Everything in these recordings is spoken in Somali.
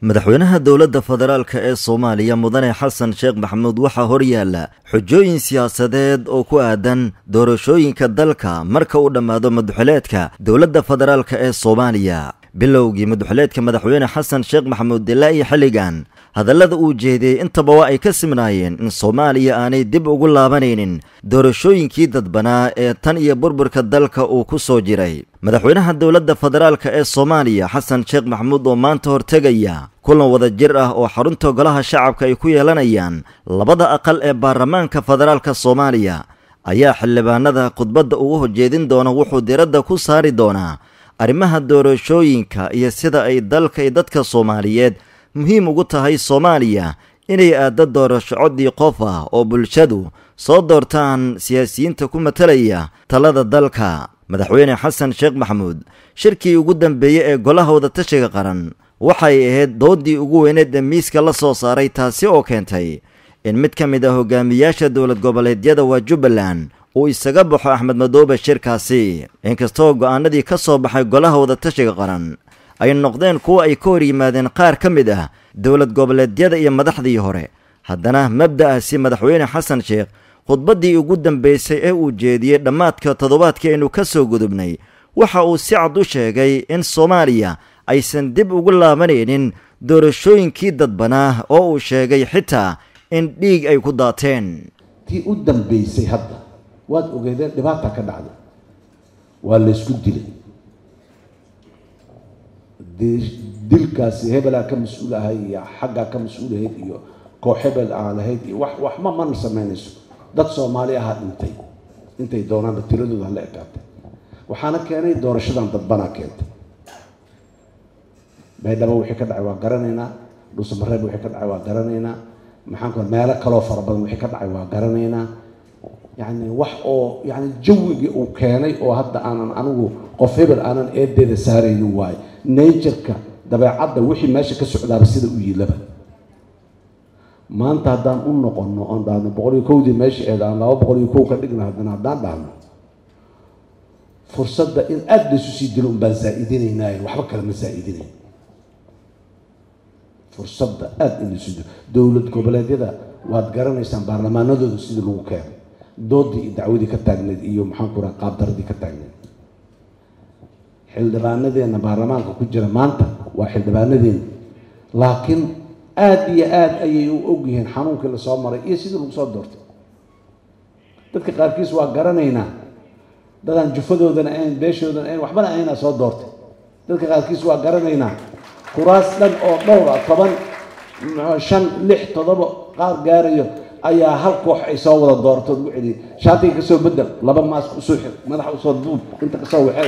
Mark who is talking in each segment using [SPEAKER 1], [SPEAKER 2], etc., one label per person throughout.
[SPEAKER 1] madaxweynaha dowladda federaalk ee soomaaliya mudane xasan sheekh maxamuud waxaa horyaala xujooyin siyaasadeed oo ku aadan doorashooyinka dalka marka uu dhammaado maduxuleedka dowladda federaalk ee soomaaliya bilowgii maduxuleedka madaxweyne xasan sheekh maxamuud ilaa iyo xilligan hadallada uu jeediyey intaba waa ay ka simnaayeen in soomaaliya aanay dib ugu laabanaynin doorashooyinkii dadbanaa ee tan iyo burburka dalka uu ku soo jiray madaxweynaha dowladda federaalk ee soomaaliya xasan sheekh maxamuud oo maanta hortegaya kulan wada jir ah oo xarunta golaha shacabka ay ku yeelanayaan labada aqal ee baarlamaanka federaalka soomaaliya ayaa xildhibaanada khudbadda ugu horjeedin doona wuxuu diradda ku saari doonaa arrimaha doorashooyinka iyo sida ay dalka iyo dadka soomaaliyeed muhiim ugu tahay soomaaliya inay aaddo doorasho coddii qof ah oo bulshadu soo doortaan siyaasiyiinta ku matalaya talada dalka madaxweyne xasan sheekh maxamuud shirkii ugu dambeeyey ee golaha wadatashiga qaran waxay ahayd doodii ugu weyneed ee miiska la soo saaray taasi oo keentay in mid ka mid ah hogaamiyaasha dowlad goboleedyada waa jubbaland uu isaga baxo axmed madoobe shirkaasi inkastoo go'aanadii ka soo baxay golaha wadatashiga qaran ay noqdeen kuwa ay ka hor yimaadeen qaar ka mid ah dowlad goboleedyada iyo madaxdii hore haddana mabda'aasi madaxweyne xasan sheekh khudbaddii ugu dambaysay ee uu jeediyey dhammaadka toddobaadkii aynu ka soo gudubnay waxa uu si cad u sheegay in soomaaliya aysan dib ugu laabanaynin doorashooyinkii dadbanaa oo uu sheegay xitaa in dhiig ay ku daateen
[SPEAKER 2] tii u dambaysay hadda waad ogeedeen dhibaata ka dhacday waa laysku dilay dilkaasi hebelaa ka mas-uul ahay iyo xaggaa ka mas-uulahayd iyo koox hebel aan lahayd iyo wax waxma mana samaynayso dad soomaali ahaa dhintay intay doonaanba tiradooda hala ekaatay waxaana keenay doorashadan dadbanaa keentay baydhabo wixii ka dhacay waa garanaynaa dhuusamareeb wixii ka dhacay waa garanaynaa maxaanku meelo kaloo fara badan wixii ka dhacay waa garanaynaa yacni wax oo yani jawigii uu keenay oo hadda aanan anigu qof hebel aanan eedeeda saaraynin waayo natureka dabeecadda wixii meesha ka socdaaba sida u yiilaba maanta haddaan u noqono oon dhahno boqol iyo kowdii meesha eed aan laba boqol iyo kow ka dhigna haddana haddaan dhahno fursadda in aada laysu sii dilo un baan zaa-idinaynaayo waxba kale ma zaa-idinayn fursadda aada in laysu dilo dowlad goboleedyada waad garanaysaan baarlamaanadooda sidii lagu keenay doodii iyo dacwadii ka taagneyd iyo maxaanku raha qaabdaradii ka taagneyd xildhibaanadeena baarlamaanka ku jira maanta waa xildhibaanadeena laakiin aada iyo aada ayay u ogyihiin xanuunkii lasoo maray iyo sidii lagu soo doortay dadka qaarkiis waa garanaynaa dadaan jufadoodana ayn beeshoodana ayn waxbana aynaa soo doortay dadka qaarkiis waa garanaynaa kuraas dhan oo dhowr ah toban shan lix toddoba qaar gaarayo ayaa hal koox ay soo wada dooratood ugu celiyay shaatiga kasoo bedel laba maask usoo xir madaxa usoo duub inta kasoo waxeey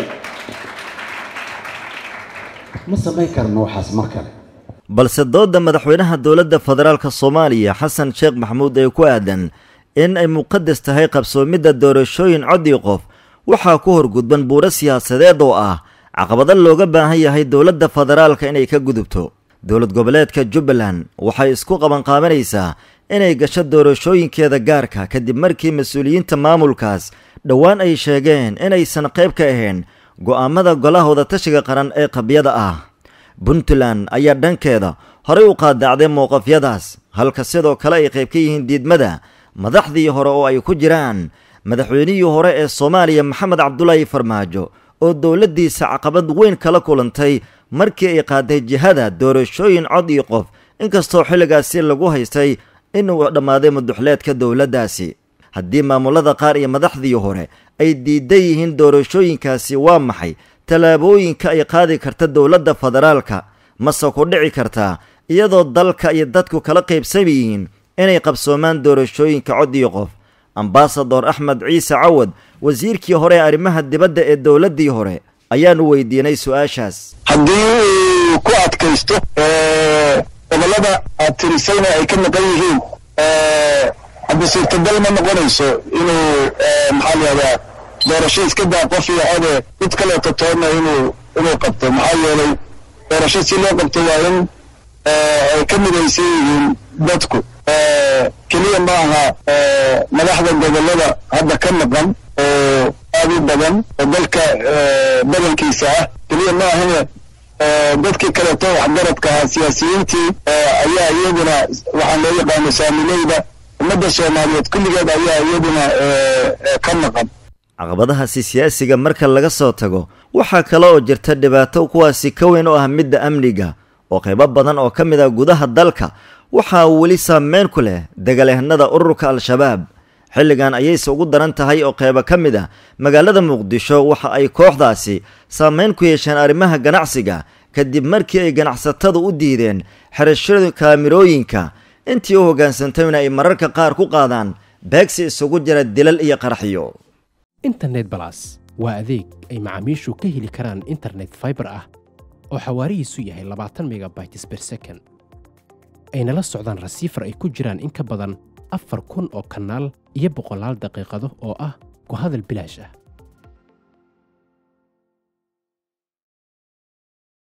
[SPEAKER 2] ma samayn karno waxaas mar kale
[SPEAKER 1] balse doodda madaxweynaha dowladda federaalka soomaaliya xasan sheekh maxamuud ee ku aadan in ay muqadas tahay qabsoomidda doorashooyin coddii qof waxaa ku horgudban buuro siyaasadeed oo ah caqabado looga baahan yahay dowladda federaalka inay ka gudubto dowlad goboleedka jubbaland waxay isku qabanqaabanaysaa inay gasho doorashooyinkeeda gaarka kadib markii mas-uuliyiinta maamulkaas dhowaan ay sheegeen inaysan qayb ka ahayn go'aamada golaha wadatashiga qaran ee qabyada ah puntland ayaa dhankeeda horay u qaadacday mowqafyadaas halka sidoo kale ay qayb ka yihiin diidmada madaxdii hore oo ay ku jiraan madaxweynihii hore ee soomaaliya maxamed cabdulaahi farmaajo oo dowladdiisa caqabad weyn kala kulantay markii ay qaaday jihada doorashooyin cod iyo qof inkastoo xilligaasi lagu haystay inuu dhammaaday maduxleedka dowladdaasi haddii maamulada qaar iyo madaxdii hore ay diidan yihiin doorashooyinkaasi waa maxay tallaabooyinka ay qaadi karta dowladda federaalka mase ku dhici kartaa iyadoo dalka iyo dadku kala qaybsan yihiin inay qabsoomaan doorashooyinka cod iyo qof ambasador axmed ciise cawad wasiirkii hore ee arrimaha dibadda ee dowladdii hore ayaanu weydiinay su-aashaas
[SPEAKER 3] haddii uu ku adkaysto gobollada aad tirisayna ay ka maqan yihiin hadda suurtagal ma noqonayso inuu maxaa layihahdaa doorasho iska daa qof iyo code mid kaleeto toonna inuu inuu qabto maxaa yeelay doorasho si loo qabto waa in ay ka midaysan yihiin dadku keliya ma aha madaxda gobollada hadda ka maqan oo aad u badan oo dalka badankiisa ah keliya ma ahane dadkii kaleeto waxgaradka ahaa siyaasiyiintii ayaa iyaduna waxaa loo yaqaano saamileyda ummadda soomaaliyeed kulligeed ayaa iyaduna ka maqan
[SPEAKER 1] caqabadahaasi siyaasiga marka laga soo tago waxaa kale oo jirta dhibaato kuwaasi ka weyn oo ah midda amniga oo qaybo badan oo ka mid ah gudaha dalka waxaa weli saameyn ku leh dagaalyahanada ururka al-shabaab xilligan ayayse ugu daran tahay oo qaybo ka mid ah magaalada muqdisho waxa ay kooxdaasi saameyn ku yeesheen arrimaha ganacsiga kadib markii ay ganacsatadu u diideen xerashada kaamirooyinka intii u hoggaansantayna ay mararka qaar ku qaadaan beegsi isugu jira dilal iyo qaraxyo
[SPEAKER 4] internet balas waa adeeg ay macaamiishu ka heli karaan internet faibar ah oo xawaarihiisu yahay labaatan megabytes ber second ayna la socdaan rasiifar ay ku jiraan in ka badan afar kun oo kanaal iyo boqolaal daqiiqado oo ah ku hadal bilaash ah